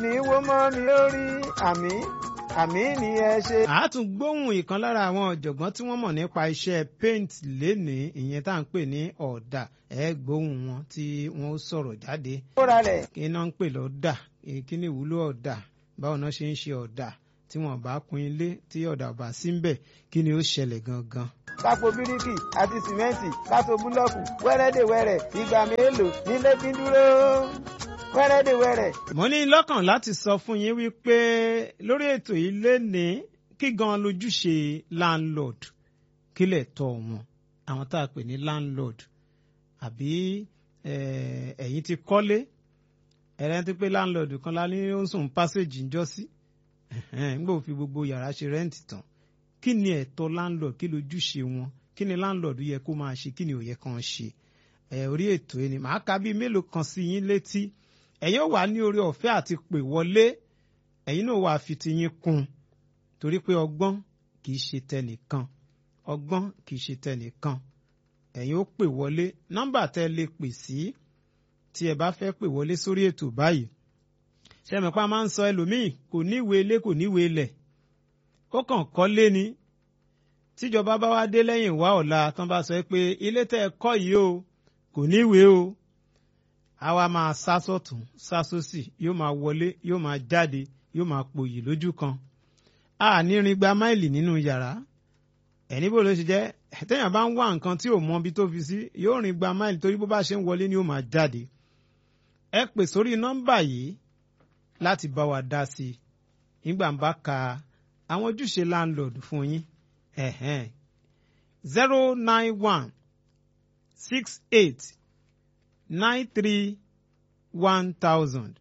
ní wó mọ́ mi lórí àmì àmì ni ẹ ṣe. a tún gbóhùn ìkan lára àwọn ọ̀jọ̀gbọ́n tí wọ́n mọ̀ nípa iṣẹ́ paint lénìí ìyẹn tá à ń pè ní ọ̀dà ẹ gbóhùn wọn tí wọ́n ó sọ̀rọ̀ jáde ó ralẹ̀ kí náà ń pè lọ́dà kí ni ìwúlò ọ̀dà báwo náà ṣe ń ṣe ọ̀dà tí wọ́n bá kun ilé tí ọ̀dà ọ̀bà sí ń bẹ̀ kí ni ó ṣẹlẹ̀ gangan. kápò bíríkì àti sìmẹ́ǹtì kátó búlọ́ọ̀kù wẹ́rẹ́dẹ̀wẹ́rẹ́ ìgbà mélòó nílé fi ń dúró wẹ́rẹ́dẹ̀wẹ́rẹ́. mo ní lọ́kàn láti sọ fún yín wípé lórí ètò yìí lénìí kí gan lójúṣe landlord kílẹ̀ tọ́ wọn àwọn tá a pè ní landlord àbí eh, ẹ̀yin ti kọ́lé ẹ̀rẹ́ ti pé landlord kan lá ní ó ń sùn passage ń jọ́ sí nígbà ó fi gbogbo yàrá ṣe rẹ́ǹtì tán kí ni ẹ̀tọ́ landlord kí lójúṣe wọn kí ni landlord yẹ kó máa ṣe kí ni ò yẹ kàn ṣe ẹ̀ orí ètò yìí ni màá ka bíi mélòó kan sí yín létí ẹ̀yin ò wà ní orí ọ̀fẹ́ àti pè wọlé ẹ̀yin náà wà fi tiyín kún torí pé ọgbọ́n kì í ṣe tẹnìkan ọgbọ́n kì í ṣe tẹnìkan ẹ̀yin ó pè wọlé nọ́mbà tẹ́ lè pè sí tí ẹ bá fẹ́ pè wọlé sórí ètò báyìí sẹ́mìpá máa ń sọ ẹlòmíì kò níwèé ilé kò níwèé ilẹ̀ ó kàn kọ́lé ni tíjọba bá wá dé lẹ́yìn wá ọ̀la tán bá sọ pé ilé tẹ́ ẹ kọ́ yìí o kò níwèé o a wá máa sá sọ́tún sá sósì yóò máa wọlé yóò máa jáde yóò máa pòyì lójú kan a ní rin gba máìlì nínú yàrá ẹni bó ló ṣe jẹ́ téèyàn bá ń wá nǹkan tí ò mọ ibi tó fi sí yóò rin gba máìlì torí bó bá ṣe ń wọlé ni yóò máa jáde ẹ pè sórí nọ́mbà yìí láti bá wa dá sí i nígbà ń bá ka àwọn ojúṣe landlord fún yín zero nine one six eight nine three one thousand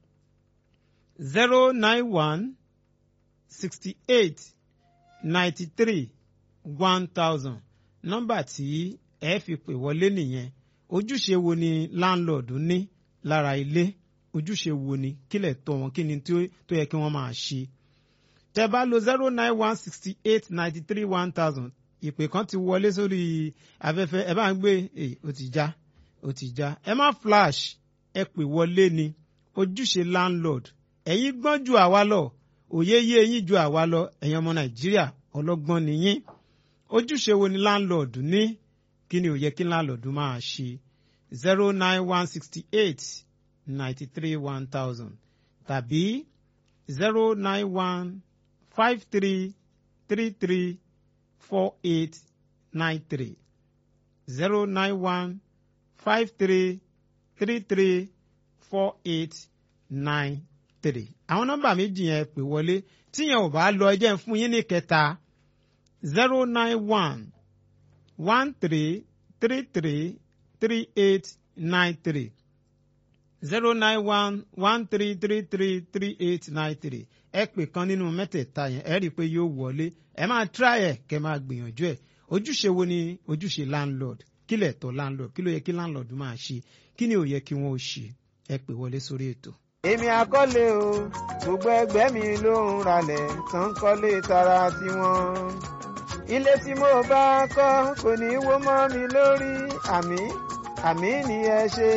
zero nine one sixty eight ninety three one thousand nọ́mbà tí ẹ fi pè wọlé nìyẹn ojúṣe wo ni landlord ní lára ilé ojúṣe wo ni kílẹ̀ tọ́ wọn kí ni tó yẹ kí wọ́n máa ṣe tẹ́ bá lo zero nine one sixty eight ninety three one thousand ìpè kan ti wọlé sórí afẹ́fẹ́ ẹ bá ń gbé ẹ ó ti já ó ti já ẹ má flash ẹ pè wọlé ni ojúṣe landlord ẹ̀yin gbọ́n ju àwa lọ òye yé eyín ju àwa lọ ẹ̀yin ọmọ nàìjíríà ọlọ́gbọ́n nìyín ojúṣe wo ni landlord ní kí ni ó yẹ kí landlord máa ṣe zero nine one sixty eight ninety three one thousand tàbí zero nine one five three three three four eight nine three zero nine one five three three three four eight nine three. àwọn nọ́mbà méjì yẹn pè wọlé tíyẹn ò bá lọ ẹ jẹ́ n fún yín ní kẹta zero nine one one three three three three eight nine three zero nine one one three three three three eight nine three ẹ pè kan nínú mẹ́tẹ̀ẹ̀ta yẹn ẹ rí i pé yóò wọlé ẹ máa try ẹ kẹ máa gbìyànjú ẹ ojúṣe wo ni ojúṣe landlord kí lẹ̀ tọ́ landlord kí ló yẹ kí landlord máa ṣe kí ni ò yẹ kí wọ́n ó ṣe ẹ pè wọlé sórí ètò. èmi àkọlé o gbogbo ẹgbẹ́ mi ló ń ralẹ̀ tán kọ́lé tara tiwọn. ilé tí mo bá kọ́ kò ní wó mọ́ mi lórí àmì àmì ni ẹ ṣe.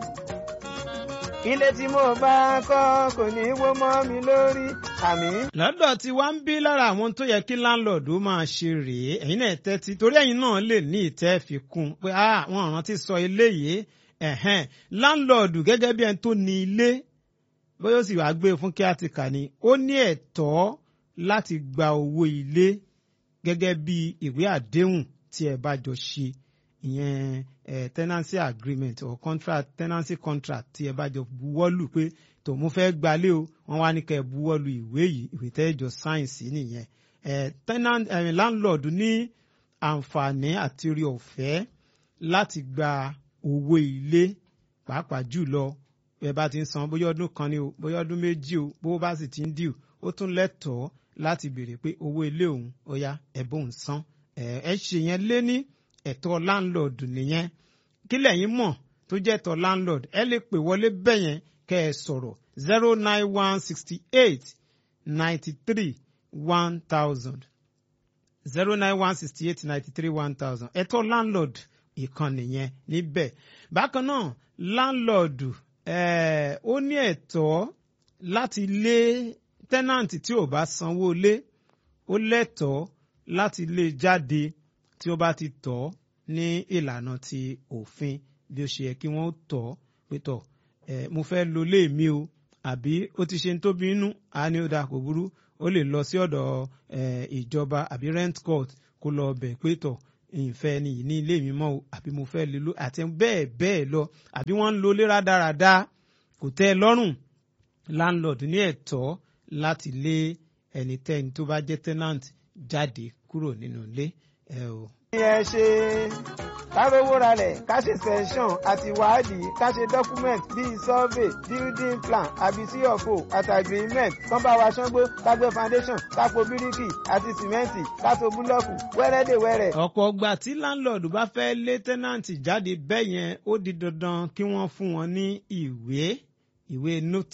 ilé tí mo bá kọ́ kò ní wó mọ́ mi lórí àmì. lọ́dọ̀ tí wá ń bí lára àwọn tó yẹ kí landlord ó máa ṣe rèé ẹ̀yin náà tẹ́tí torí ẹ̀yin náà lè ní ìtẹ́ fi kún un pé àwọn ọ̀ràn ti sọ eléyìí ẹ̀hẹ́n landlord gẹ́gẹ́ bí ẹni tó ní ilé bóyá ó sì wá gbé fún kí á ti kà ní ó ní ẹ̀tọ́ láti gba owó ilé gẹ́gẹ́ bí ìwé àdéhùn tí ẹ bá jọ ṣe ìyẹn eh, tenancy agreement or contract tenancy contract tí ẹ bá jọ buwọ́lù pé tó mo fẹ́ gbalé o wọ́n wá ní kẹ́ ẹ buwọ́lù ìwé yìí ìwé tẹ́ ẹ jọ sáyẹ̀nsì nìyẹn eh, tenant eh, landlord ní àǹfààní àti orí ọ̀fẹ́ láti gba owó ilé pàápàá jùlọ ẹ bá ti ń san bóyá ọdún kan ni o bóyá ọdún méjì o bó bá sì ti ń dìú ó tún lẹ́tọ̀ọ́ láti béèrè pé owó ilé òun ó yá ẹ bóun san ẹ ẹ ṣe yẹn lé ní ẹ̀tọ́ landlord nìyẹn kí lẹ́yìn mọ̀ tó jẹ́ ẹ̀tọ́ landlord ẹ lè pè wọlé bẹ́yẹn kẹ́ ẹ sọ̀rọ̀ zero nine one sixty eight ninety three one thousand zero nine one sixty eight ninety three one thousand ẹ̀tọ́ landlord ìkan nìyẹn níbẹ̀ bákan náà landlord ó ní ẹ̀tọ́ láti lé tẹ́nàǹtì tí ò bá sanwó lé ó lẹ́tọ̀ọ́ láti lé jáde tí ó bá ti tọ́ ní ìlànà ti òfin bí ó ṣe yẹ kí wọ́n tọ́ pé tọ̀ ẹ̀ mo fẹ́ lo lé mi o àbí ó ti ṣe ń tóbi inú a ní ó dáa kò burú ó lè lọ sí ọ̀dọ̀ ẹ̀ ìjọba àbí rent court kó lọ bẹ̀ pé tọ̀ ìfẹ́ ni yìí ní ilé mi mọ́ o àbí mo fẹ́ lè lo àti bẹ́ẹ̀ bẹ́ẹ̀ lọ àbí wọ́n ń lo lé rádaràda kò tẹ́ ẹ lọ́rùn landlord ní ẹ̀tọ́ láti lé ẹnikẹ́ni tó bá jẹ́ tenant jáde kúrò nínú ilé ẹ o. ẹ ṣe kárówó ralẹ̀ ká ṣe sẹ́ńsọ̀n àti wádìí ká ṣe document bíi survey building plan àbí cfo àti agreement kán bá wa ṣángbó ká gbé foundation ká po bíríkì àti sìmẹ́ǹtì ká to búlọ́ọ̀kù wẹ́rẹ́dẹ̀wẹ́rẹ́. ọ̀pọ̀ ọgbà tí landlord bá fẹ́ lé tenant jáde bẹ́ẹ̀ yẹn ó di dandan kí wọ́n fún wọn ní ìwé ìwé notice